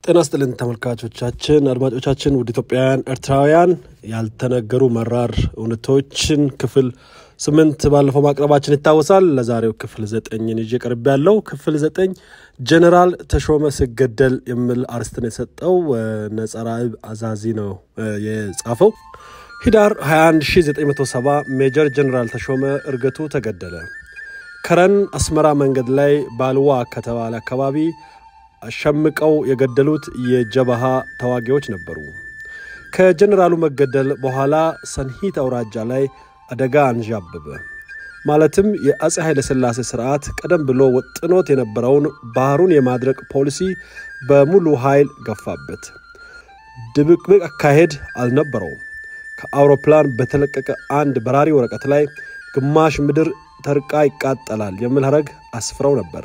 ጤና ስጥልን ተመልካቾቻችን፣ አድማጮቻችን፣ ውድ ኢትዮጵያውያን ኤርትራውያን ያልተነገሩ መራር እውነቶችን ክፍል ስምንት ባለፈው ማቅረባችን ይታወሳል። ለዛሬው ክፍል ዘጠኝን ይዤ ቀርብ ያለው ክፍል ዘጠኝ ጀኔራል ተሾመ ሲገደል የሚል አርስትን የሰጠው ነጸራእብ አዛዚ ነው የጻፈው። ሂዳር 21970 ሜጀር ጀኔራል ተሾመ እርገቱ ተገደለ። ከረን አስመራ መንገድ ላይ ባልዋ ከተባለ አካባቢ አሸምቀው የገደሉት የጀበሃ ተዋጊዎች ነበሩ። ከጀኔራሉ መገደል በኋላ ሰንሂት አውራጃ ላይ አደጋ አንዣበበ። ማለትም የአፄ ኃይለሥላሴ ስርዓት ቀደም ብሎ ወጥኖት የነበረውን ባህሩን የማድረቅ ፖሊሲ በሙሉ ኃይል ገፋበት። ድብቅብቅ አካሄድ አልነበረውም። ከአውሮፕላን በተለቀቀ አንድ በራሪ ወረቀት ላይ ግማሽ ምድር ተርቃ ይቃጠላል የሚል ሐረግ አስፍረው ነበር።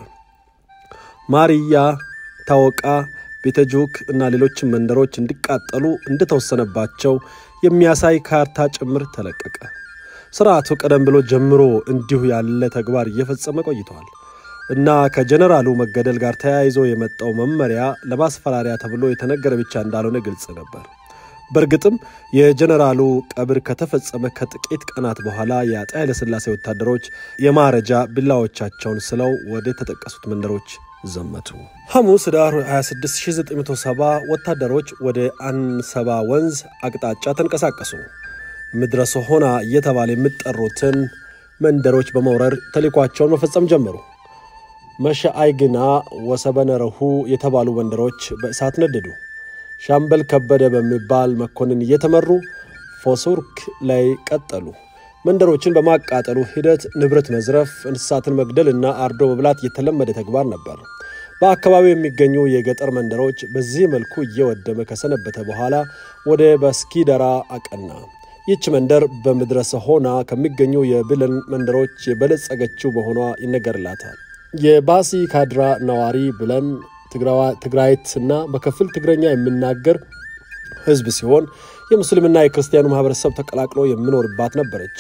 ማርያ፣ ታወቃ፣ ቤተጁክ እና ሌሎችም መንደሮች እንዲቃጠሉ እንደተወሰነባቸው የሚያሳይ ካርታ ጭምር ተለቀቀ። ስርዓቱ ቀደም ብሎ ጀምሮ እንዲሁ ያለ ተግባር እየፈጸመ ቆይተዋል እና ከጀነራሉ መገደል ጋር ተያይዞ የመጣው መመሪያ ለማስፈራሪያ ተብሎ የተነገረ ብቻ እንዳልሆነ ግልጽ ነበር። በእርግጥም የጀነራሉ ቀብር ከተፈጸመ ከጥቂት ቀናት በኋላ የአፄ ኃይለሥላሴ ወታደሮች የማረጃ ቢላዎቻቸውን ስለው ወደ ተጠቀሱት መንደሮች ዘመቱ። ሐሙስ ኅዳር 26970 ወታደሮች ወደ አንሰባ ወንዝ አቅጣጫ ተንቀሳቀሱ። ምድረ ሰሆና እየተባለ የሚጠሩትን መንደሮች በመውረር ተልዕኳቸውን መፈጸም ጀመሩ። መሸአይግና ወሰበነረሁ የተባሉ መንደሮች በእሳት ነደዱ። ሻምበል ከበደ በሚባል መኮንን እየተመሩ ፎሱርክ ላይ ቀጠሉ። መንደሮችን በማቃጠሉ ሂደት ንብረት መዝረፍ፣ እንስሳትን መግደል እና አርዶ መብላት የተለመደ ተግባር ነበር። በአካባቢው የሚገኙ የገጠር መንደሮች በዚህ መልኩ እየወደመ ከሰነበተ በኋላ ወደ በስኪደራ አቀና። ይህች መንደር በምድረ ሰሆና ከሚገኙ የብለን መንደሮች የበለጸገችው መሆኗ ይነገርላታል። የባሲ ካድራ ነዋሪ ብለን ትግራይት እና በከፊል ትግረኛ የሚናገር ሕዝብ ሲሆን የሙስሊምና የክርስቲያኑ ማህበረሰብ ተቀላቅሎ የሚኖርባት ነበረች።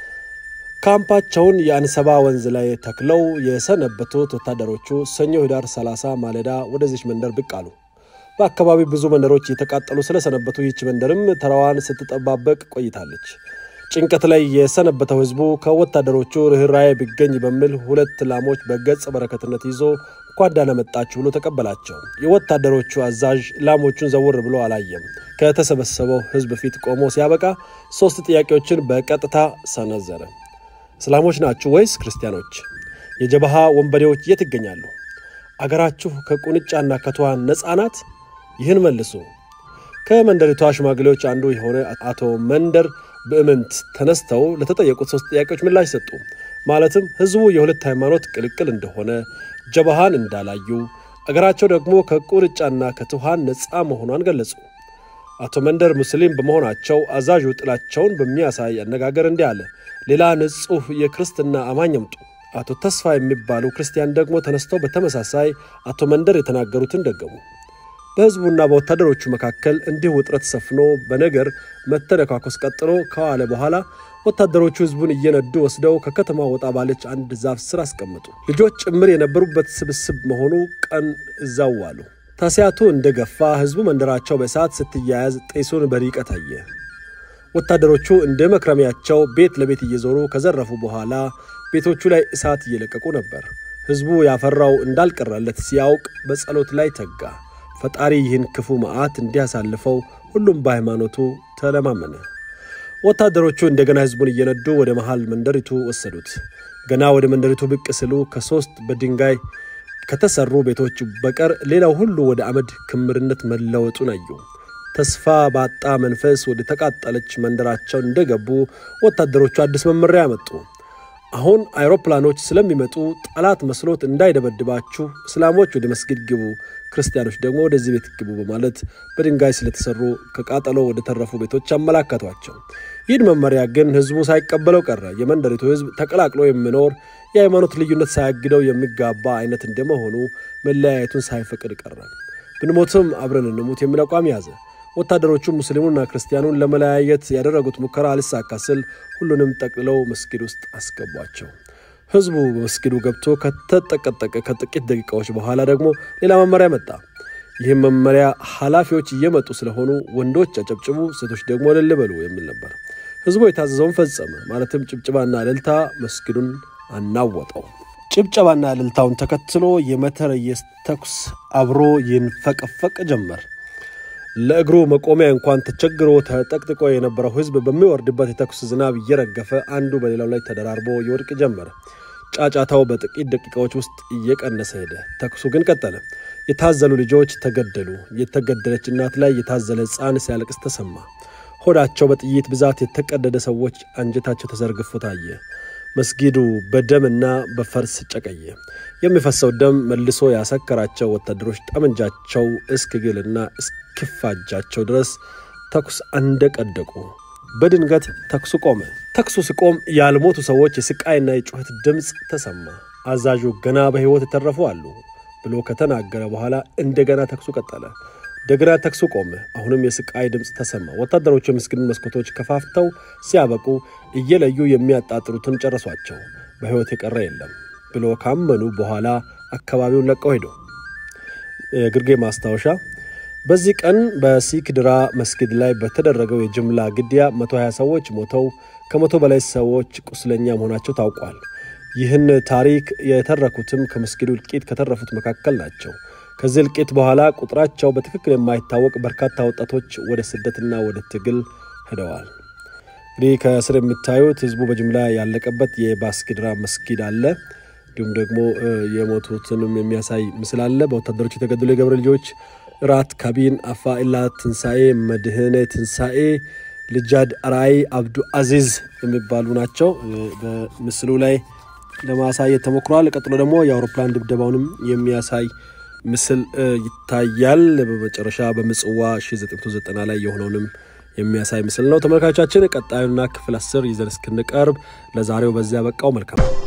ካምፓቸውን የአንሰባ ወንዝ ላይ ተክለው የሰነበቱት ወታደሮቹ ሰኞ ኅዳር 30 ማለዳ ወደዚች መንደር ብቅ አሉ። በአካባቢው ብዙ መንደሮች የተቃጠሉ ስለሰነበቱ ይህች መንደርም ተራዋን ስትጠባበቅ ቆይታለች። ጭንቀት ላይ የሰነበተው ህዝቡ ከወታደሮቹ ርኅራዬ ቢገኝ በሚል ሁለት ላሞች በገጸ በረከትነት ይዞ እንኳን ደህና መጣችሁ ብሎ ተቀበላቸው። የወታደሮቹ አዛዥ ላሞቹን ዘውር ብሎ አላየም። ከተሰበሰበው ህዝብ ፊት ቆሞ ሲያበቃ ሶስት ጥያቄዎችን በቀጥታ ሰነዘረ። እስላሞች ናችሁ ወይስ ክርስቲያኖች? የጀበሃ ወንበዴዎች የት ይገኛሉ? አገራችሁ ከቁንጫና ከትኋን ነፃ ናት? ይህን መልሱ። ከመንደሪቷ ሽማግሌዎች አንዱ የሆነ አቶ መንደር በእምንት ተነስተው ለተጠየቁት ሶስት ጥያቄዎች ምላሽ ሰጡ። ማለትም ህዝቡ የሁለት ሃይማኖት ቅልቅል እንደሆነ፣ ጀበሃን እንዳላዩ፣ አገራቸው ደግሞ ከቁርጫና ከትኋን ነፃ መሆኗን ገለጹ። አቶ መንደር ሙስሊም በመሆናቸው አዛዡ ጥላቸውን በሚያሳይ አነጋገር እንዲህ አለ። ሌላ ንጹሕ የክርስትና አማኝ አምጡ። አቶ ተስፋ የሚባሉ ክርስቲያን ደግሞ ተነስተው በተመሳሳይ አቶ መንደር የተናገሩትን ደገሙ። በህዝቡና በወታደሮቹ መካከል እንዲህ ውጥረት ሰፍኖ በነገር መተነካኮስ ቀጥሎ ከዋለ በኋላ ወታደሮቹ ህዝቡን እየነዱ ወስደው ከከተማ ወጣ ባለች አንድ ዛፍ ስር አስቀመጡ። ልጆች ጭምር የነበሩበት ስብስብ መሆኑ ቀን እዛው ዋሉ። ታሲያቱ እንደ ገፋ ህዝቡ መንደራቸው በእሳት ስትያያዝ ጤሱን በርቀት አየ። ወታደሮቹ እንደ መክረሚያቸው ቤት ለቤት እየዞሩ ከዘረፉ በኋላ ቤቶቹ ላይ እሳት እየለቀቁ ነበር። ህዝቡ ያፈራው እንዳልቀረለት ሲያውቅ በጸሎት ላይ ተጋ። ፈጣሪ ይህን ክፉ መዓት እንዲያሳልፈው ሁሉም በሃይማኖቱ ተለማመነ። ወታደሮቹ እንደገና ህዝቡን እየነዱ ወደ መሃል መንደሪቱ ወሰዱት። ገና ወደ መንደሪቱ ብቅ ስሉ ከሦስት በድንጋይ ከተሰሩ ቤቶች በቀር ሌላው ሁሉ ወደ አመድ ክምርነት መለወጡን አዩ። ተስፋ ባጣ መንፈስ ወደ ተቃጠለች መንደራቸው እንደገቡ ወታደሮቹ አዲስ መመሪያ ያመጡ። አሁን አይሮፕላኖች ስለሚመጡ ጠላት መስሎት እንዳይደበድባችሁ እስላሞች ወደ መስጊድ ግቡ፣ ክርስቲያኖች ደግሞ ወደዚህ ቤት ግቡ በማለት በድንጋይ ስለተሰሩ ከቃጠሎ ወደ ተረፉ ቤቶች አመላከቷቸው። ይህን መመሪያ ግን ህዝቡ ሳይቀበለው ቀረ። የመንደሪቱ ህዝብ ተቀላቅሎ የሚኖር የሃይማኖት ልዩነት ሳያግደው የሚጋባ አይነት እንደመሆኑ መለያየቱን ሳይፈቅድ ቀረ። ብንሞትም አብረን እንሙት የሚል አቋም ያዘ። ወታደሮቹ ሙስሊሙንና ክርስቲያኑን ለመለያየት ያደረጉት ሙከራ አልሳካ ስል ሁሉንም ጠቅልለው መስጊድ ውስጥ አስገቧቸው። ህዝቡ በመስጊዱ ገብቶ ከተጠቀጠቀ ከጥቂት ደቂቃዎች በኋላ ደግሞ ሌላ መመሪያ መጣ። ይህም መመሪያ ኃላፊዎች እየመጡ ስለሆኑ ወንዶች አጨብጭቡ፣ ሴቶች ደግሞ እልል በሉ የሚል ነበር። ህዝቡ የታዘዘውን ፈጸመ። ማለትም ጭብጭባና እልልታ መስጊዱን አናወጠው። ጭብጨባና እልልታውን ተከትሎ የመትረየስ ተኩስ አብሮ ይንፈቀፈቅ ጀመር። ለእግሩ መቆሚያ እንኳን ተቸግሮ ተጠቅጥቆ የነበረው ህዝብ በሚወርድበት የተኩስ ዝናብ እየረገፈ አንዱ በሌላው ላይ ተደራርቦ ይወድቅ ጀመረ። ጫጫታው በጥቂት ደቂቃዎች ውስጥ እየቀነሰ ሄደ። ተኩሱ ግን ቀጠለ። የታዘሉ ልጆች ተገደሉ። የተገደለች እናት ላይ የታዘለ ሕፃን ሲያለቅስ ተሰማ። ሆዳቸው በጥይት ብዛት የተቀደደ ሰዎች አንጀታቸው ተዘርግፎ ታየ። መስጊዱ በደምና በፈርስ ጨቀየ። የሚፈሰው ደም መልሶ ያሰከራቸው ወታደሮች ጠመንጃቸው እስኪግልና እስኪፋጃቸው ድረስ ተኩስ አንደቀደቁ። በድንገት ተኩሱ ቆመ። ተኩሱ ሲቆም ያልሞቱ ሰዎች የስቃይና የጩኸት ድምፅ ተሰማ። አዛዡ ገና በሕይወት የተረፉ አሉ ብሎ ከተናገረ በኋላ እንደገና ተኩሱ ቀጠለ። እንደገና ተኩሱ ቆመ። አሁንም የስቃይ ድምፅ ተሰማ። ወታደሮቹ የመስጊዱን መስኮቶች ከፋፍተው ሲያበቁ እየለዩ የሚያጣጥሩትን ጨረሷቸው። በሕይወት የቀረ የለም ብሎ ካመኑ በኋላ አካባቢውን ለቀው ሄዱ። የግርጌ ማስታወሻ በዚህ ቀን በሲክድራ መስጊድ ላይ በተደረገው የጅምላ ግድያ 120 ሰዎች ሞተው ከመቶ በላይ ሰዎች ቁስለኛ መሆናቸው ታውቋል። ይህን ታሪክ የተረኩትም ከመስጊዱ እልቂት ከተረፉት መካከል ናቸው። ከዚህ እልቂት በኋላ ቁጥራቸው በትክክል የማይታወቅ በርካታ ወጣቶች ወደ ስደትና ወደ ትግል ሄደዋል። እንግዲህ ከስር የምታዩት ህዝቡ በጅምላ ያለቀበት የባስኪድራ መስጊድ አለ። እንዲሁም ደግሞ የሞቱትንም የሚያሳይ ምስል አለ። በወታደሮች የተገደሉ የገብረ ልጆች ራት ካቢን፣ አፋኢላ ትንሣኤ፣ መድህኔ ትንሣኤ፣ ልጃድ አራይ፣ አብዱ አዚዝ የሚባሉ ናቸው። በምስሉ ላይ ለማሳየት ተሞክሯል። ቀጥሎ ደግሞ የአውሮፕላን ድብደባውንም የሚያሳይ ምስል ይታያል። በመጨረሻ በምጽዋ 1990 ላይ የሆነውንም የሚያሳይ ምስል ነው። ተመልካቾቻችን ቀጣዩና ክፍል አስር ይዘን እስክንቀርብ ለዛሬው በዚያ በቃው። መልካም